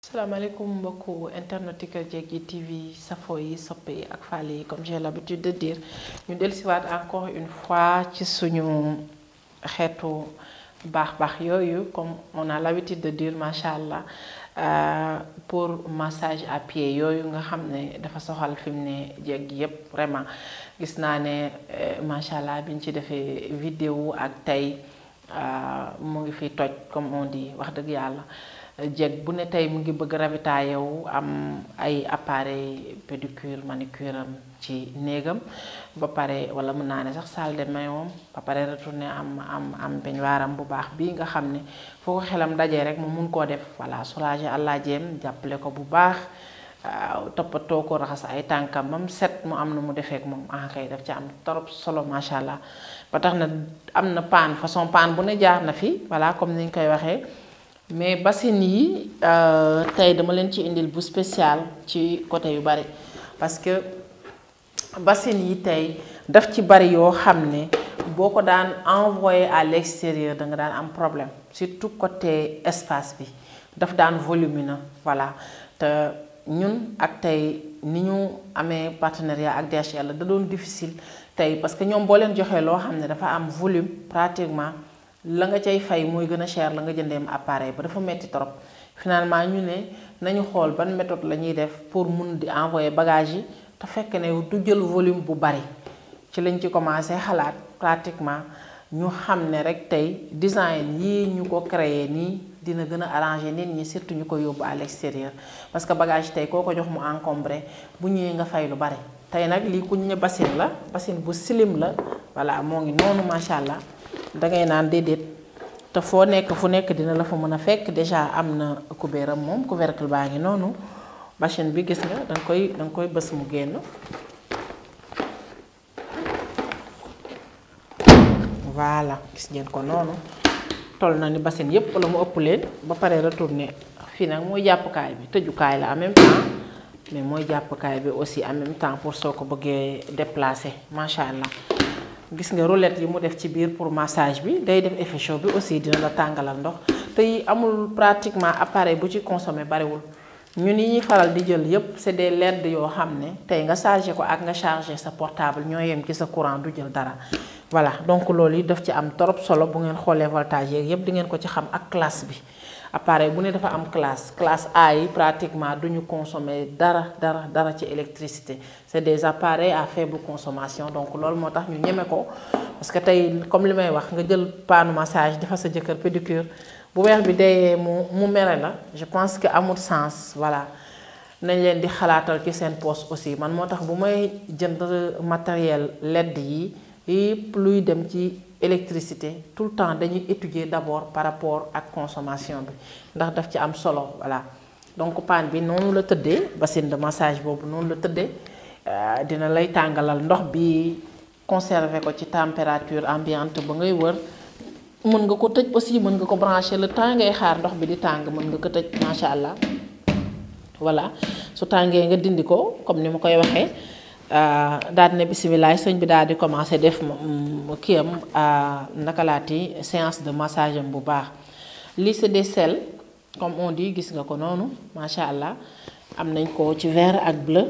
salaamaaleykum mbokku internet Kër Jéggi TV safo yi soppe yi ak faale yi comme j'ai l'habitude de dire ñu dellusiwaat encore une fois ci suñu xeetu baax baax yooyu comme on a l'habitude de dire macha allah pour massage à pied yooyu nga xam ne dafa soxal fi mu ne jéggi yépp vraiment gis naa ne macha allah biñ ci defee vidéo ak tey mu ngi fi toj comme on dit wax dëgg yàlla. jeeg bu ne tey mu ngi bëgg ravitailler wu am ay appareil pédicure manicure am ci néegam ba pare wala mën naa ne sax salle de bain moom ba pare retourner am am am baignoire bu baax bii nga xam ne foo ko xelam dajee rek mu mun koo def voilà soulager àllaa jéem jàppale ko bu baax toppatoo ko raxas ay tànkam ba mu set mu am na mu defeek moom ah kay daf ci am torop solo macha allah ba tax na am na paan façon paan bu ne jaar na fi voilà comme ni ñu koy waxee. mais bassine yi tey dama leen ci indil bu spécial ci côté yu bari parce que bassine yi tey daf ci bari yoo xam ne boo ko daan envoyé à l'extérieur da nga daan am problème surtout côté espace bi daf daan volumineux voilà te ñun ak tey ni ñu amee partenariat ak DHL da doon difficile tey parce que ñoom boo leen joxee loo xam ne dafa am volume pratiquement la nga cay fay mooy gën a cher la nga jëndeem appareil ba dafa metti trop finalement ñu ne nañu xool ban méthode la ñuy def pour mun di envoyer bagage yi te fekk ne du jël volume bu bari ci lañ ci commencé xalaat pratiquement ñu xam ne rek tey design yii ñu ko créer nii dina gën a arranger nit ñi surtout ñu ko yóbbu à l'extérieur parce que bagage tey koo ko jox mu encombré bu ñëwee nga fay lu bari tey nag lii ku ñu ne bassine la bassine bu slim la voilà moo ngi noonu macha allah. dangay naan déedéet te foo nekk fu nekk dina la fa mën a fekk déjà am na kubéeram moom couvercle baa ngi noonu machine bi gis nga danga koy danga koy bës mu génn voilà gis ngeen ko noonu toll na ni bassine yépp la mu ëpp leen ba pare retourner fii nag mooy jàppukaay bi tëjukaay la en même temps mais mooy jàppukaay bi aussi en même temps pour soo ko bëggee déplacer macha allah. gis nga roulette yi mu def ci biir pour massage bi day def effet chaud bi aussi dina la tàngalal ndox te yi amul pratiquement appareil bu ci consommé bariwul ñun yi ñuy faral di jël yépp c'est des LED yoo xam ne tey nga chargé ko ak nga chargé sa portable ñoo yem ci sa courant du jël dara voilà donc loolu yi daf ci am trop solo bu ngeen xoolee voltage yeeg yépp di ngeen ko ci xam ak classe bi appareil bu ne dafa am classe classe A yi pratiquement duñu consommer dara dara dara ci électricité c'est des appareils à faible consommation donc loolu moo tax ñu ñeme ko parce que tey comme li may wax nga jël paanu massage dafa sa jëkkër pédicure bu weex bi deyee mu mu mere la je pense que amul sens voilà nañ leen di xalaatal ci seen poche aussi man moo tax bu may jënd matériel LED yi yëpp luy dem ci électricité tout le temps dañuy étudier d'abord par rapport ak consommation bi ndax daf ci am solo voilà donc panne bi noonu la tëddee bassine de massage boobu noonu la tëddee dina lay tàngalal ndox bi conserver ko ci température ambiante ba ngay wër mën nga ko tëj aussi mën nga ko brancher le temps ngay xaar ndox bi di tàng mën nga ko tëj macha allah voilà su tàngee nga dindi ko comme ni ma koy waxee. daal ne bisimilah sëñ bi daal di commencer def kii am naka laati séance de massage am bu baax lii c'est des sels comme on dit gis nga ko noonu macha allah am nañ ko ci vert ak bleu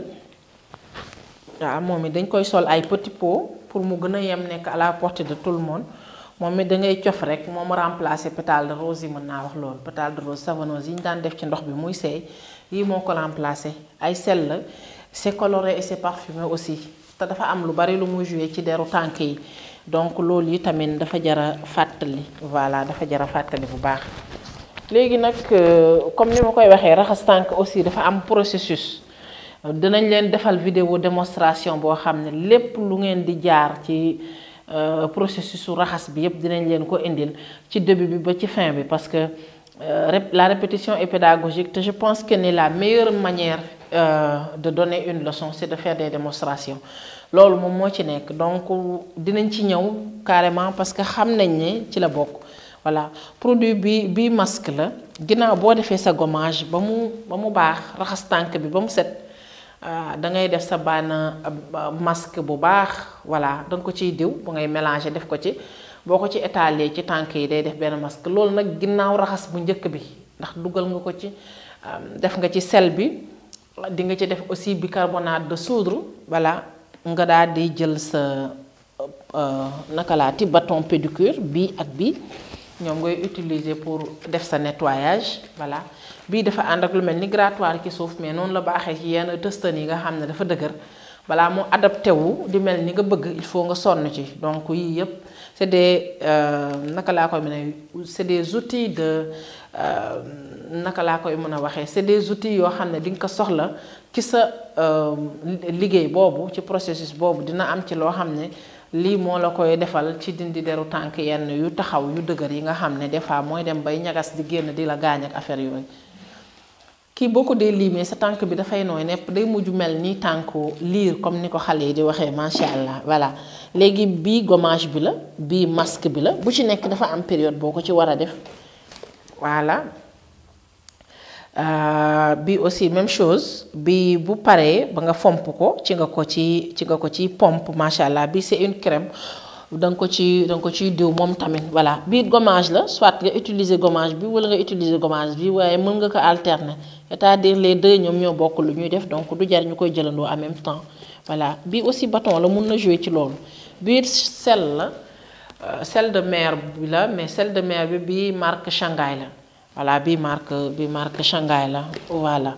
waaw moom it dañ koy sol ay petits pots pour mu gën a yem nekk à la portée de tout le monde moom it da ngay cof rek moom remplacer pétale de rose yi mën naa wax loolu pétale de rose savonneuse yi ñu daan def ci ndox bi muy seey yii moo ko remplacer ay sel la. c'est coloré et c'est parfumé aussi te dafa am lu bari lu muy joué ci deru tànk yi donc loolu yi tamit dafa jara fàttali voilà dafa jara fàttali bu baax léegi nag comme ni ma koy waxee raxas tànk aussi dafa am processus dinañ leen defal vidéo démonstration boo xam ne lépp lu ngeen di jaar ci processus su raxas bi yépp dinañ leen ko indil ci début bi ba ci fin bi parce que la répétition est pédagogique te je pense que ni la meilleure manière Euh, de donner une leçon c'est de faire des démonstrations loolu moom moo ci nekk donc dinañ ci ñëw carrément parce que xam nañ ne ci la bokk voilà produit bi bi masque la ginnaaw boo defee sa gommage ba mu ba mu baax raxas tànk bi ba mu set da ngay def sa bànn masque bu baax voilà da nga ko ciy diw bu ngay mélanger def ko ci boo ko ci étaler ci tànk yi day def benn masque loolu nag ginnaaw raxas bu njëkk bi ndax dugal nga ko ci def nga ci sel bi di nga ci def aussi bicarbonate de soude voilà nga daal di jël sa naka laa ti bâton pédicure bii ak bii ñoom ngay utiliser pour def sa nettoyage voilà bii dafa ànd ak lu mel ni grattoir ci suuf mais noonu la baaxee ci yenn tëstan yi nga xam ne dafa dëgër balaa moo adapté wu di mel ni nga bëgg il faut nga sonn ci donc yii yëpp c'est des naka laa koy mën a c'est des outils de naka laa koy mën a waxee c'est des outils yoo xam ne di nga ko soxla ci sa liggéey boobu ci processus boobu dina am ci loo xam ne lii moo la koy defal ci dindi deru tànk yenn yu taxaw yu dëgër yi nga xam ne des fois mooy dem bay ñagas di génn di la gaañ ak affaire yooyu kii boo ko dee liimee sa tànk bi dafay nooy nepp day mujj mel ni tànku liir comme ni ko xale yi di waxee macha allah voilà léegi bii gommage bi la bii masque bi la bu ci nekk dafa am période boo ko ci war a def voilà bii aussi même chose bii bu paree ba nga fomp ko ci nga ko ci ci nga ko ci pompe macha allah bii c'est une crème da nga ko ci da nga ko ciy diw moom tamit voilà bii gommage la soit nga utiliser gommage bi wala nga utiliser gommage bi waaye mën nga ko alterner c'est-à-dire les deux ñoom ñoo bokk lu ñuy def donc du jar ñu koy jëlandoo en même temps voilà bii aussi bâton la mun na jouer ci loolu bii sel la sel de mer bi la mais sel de mer bi bii marque Shanghai la voilà bii marque bii marque Shanghai la voilà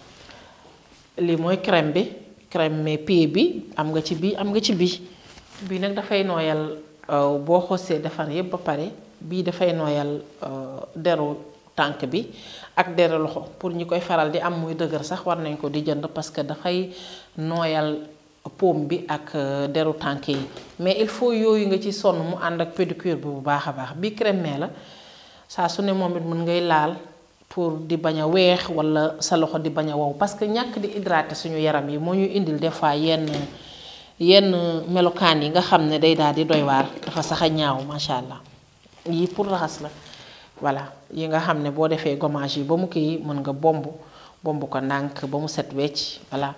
lii mooy crème bi crème mais pied bi am nga ci bii am nga ci bii bii nag dafay nooyal boo xosee defar yépp ba pare bii dafay nooyal deru tànk bi ak deru loxo pour ñi koy faral di am muy dëgër sax war nañ ko di jënd parce que dafay nooyal paume bi ak deru tànk yi mais il faut yooyu nga ci sonn mu ànd ak pédicure bi bu baax a baax bii crème la saa su ne moom it mën ngay laal pour di bañ a weex wala sa loxo di bañ a wow parce que ñàkk di hydrater suñu yaram yi moo ñu indil des fois yenn yenn melokaan yi nga xam ne day daal di doy waar dafa sax a ñaaw macha allah yii pour raxas la voilà yi nga xam ne boo defee gommage yi ba mu kii mën nga bomb bomb ko ndànk ba mu set wecc voilà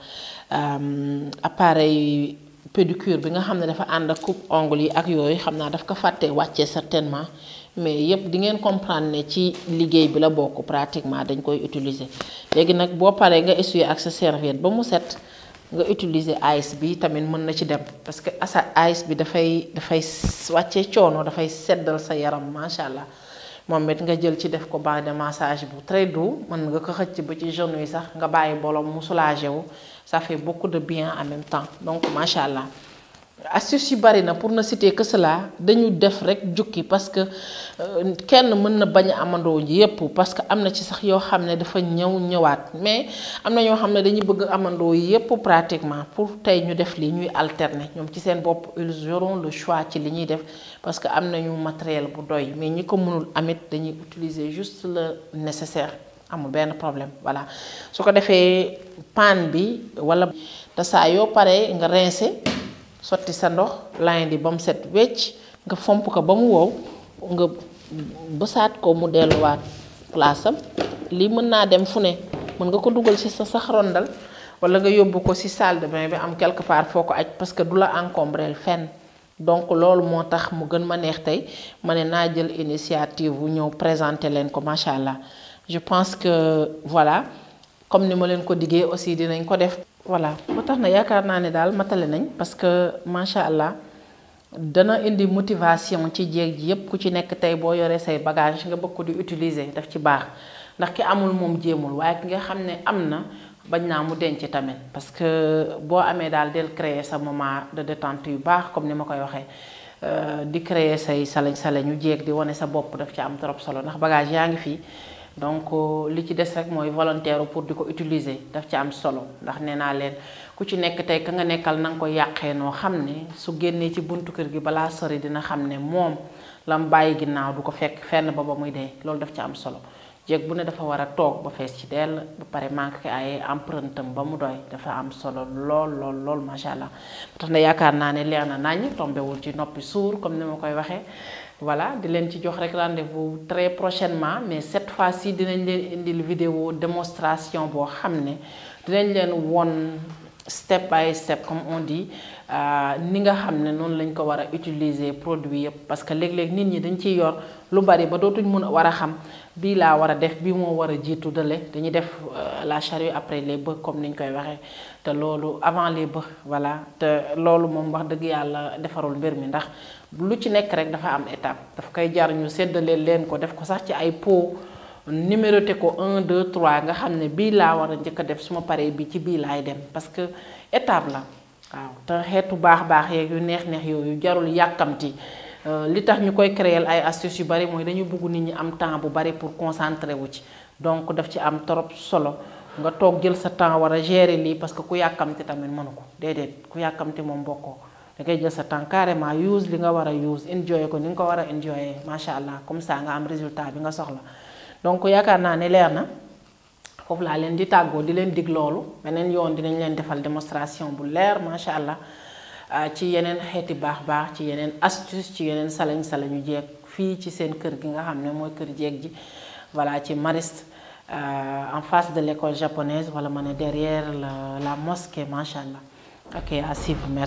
appareil pédicure bi nga xam ne dafa ànd ak coupe ongle yi ak yooyu xam naa daf ko fàtte wàccee certainement mais yépp di ngeen comprendre ne ci liggéey bi la bokk pratiquement dañ koy utiliser léegi nag boo paree nga essuyer ak sa serviette ba mu set nga utiliser ice bi tamit mën na ci dem parce que asa ice bi dafay dafay wàccee coono dafay seddal sa yaram macha allah moom it nga jël ci def ko bain de massage bu très doux mën nga ko xëcc ba ci genou yi sax nga bàyyi bolom mu soulagé wu ça fait beaucoup de bien en même temps donc macha allah astuce yu bari na pour ne citer que cela dañu def rek jukki parce que kenn mën na bañ a amandoo yépp parce que am na ci sax yoo xam ne dafa ñëw ñëwaat mais am na ñoo xam ne dañuy bëgg amandoo yépp pratiquement pour tey ñu def lii ñuy alterner ñoom ci seen bopp ils auront le choix ci li ñuy def parce que am nañu matériel bu doy mais ñi ko mënul amit dañuy utiliser juste le nécessaire amul benn problème voilà su ko defee pan bi wala te saa yoo paree nga rincer sotti sa ndox layin di ba mu set wecc nga fomp ko ba mu wow nga bësaat ko mu delluwaat place am lii mën naa dem fu ne mën nga ko dugal ci sa sax rondal wala nga yóbbu ko ci salle de bain bi am quelque part foo ko aj parce que du la encombrel fenn donc loolu moo tax mu gën ma neex tey ma ne naa jël initiative wu ñëw présenter leen ko macha allah je pense que voilà comme ni ma leen ko diggee aussi dinañ ko def. voilà ba tax na yaakaar naa ne daal matale nañ parce que macha allah dana indi motivation ci jéeg ji yépp ku ci nekk tey boo yoree say bagage nga bëgg ko di utiliser daf ci baax ndax ki amul moom jéemul waaye ki nga xam ne am na bañ naa mu denc tamit parce que boo amee daal del créer sa moment de détente yu baax comme ni ma koy waxee di créer say salañ salañ ñu jéeg di wane sa bopp daf ci am trop solo ndax bagage yaa ngi fii donc li ci des rek mooy volontaire pour di ko utiliser daf ci am solo ndax nee naa leen ku ci nekk tey ka nga nekkal na nga ko yàqee noo xam ne su génnee ci buntu kër gi balaa sori dina xam ne moom la mu bàyyi ginnaaw du ko fekk fenn ba ba muy dee loolu daf ci am solo jéeg bu ne dafa war a toog ba fees ci dell ba pare manqué ay empreinte am ba mu doy dafa am solo lool lool lool macha allah tax na yaakaar naa ne leer na naññ tombewul ci noppi suur comme ni ma koy waxee voilà di leen ci jox rek rendez-vous très prochainement mais cette fois-ci dinañ leen indil vidéo démonstration boo xam ne dinañ leen won step by step comme on dit ni nga xam ne noonu lañ ko war a utiliser produit yëpp parce que léeg-léeg nit ñi dañ ciy yor lu bari ba dootuñ mën a war a xam bii laa war a def bii moo war a jiitu dale dañuy def la charrue après les bœufs comme niñ koy waxee te loolu avant les bœufs voilà te loolu moom wax dëgg yàlla defarul mbir mi ndax lu ci nekk rek dafa am étape daf koy jar ñu séddale leen ko def ko sax ci ay pot numéroté ko 1 2 3 nga xam ne bii laa war a njëkk a def suma paree bi ci bii laay dem parce que étape la waaw te xeetu baax baax yeeg yu neex neex yooyu jarul yàkkamti li tax ñu koy créer ay astuces yu bari mooy dañu bëgg nit ñi am temps bu bari pour concentrer wu ci donc daf ci am trop solo nga toog jël sa temps war a gérer lii parce que ku yàkkamti tamit mënu ko déedéet ku yàkkamti moom bokkoo da ngay jël sa temps carrément use li nga war a use enjoy ko ni nga ko war a enjoy macha allah comme ça nga am résultat bi nga soxla donc yaakaar naa ne leer na foofu laa leen di tàggoo di leen dig loolu beneen yoon dinañ leen defal démonstration bu leer macha allah ci yeneen xeeti baax baax ci yeneen astuce ci yeneen salañ salañu jeeg fii ci seen kër gi nga xam ne mooy kër jeeg ji voilà ci Mariste en face de l'école japonaise wala ma ne derrière la la mosquée macha allah ok à suivre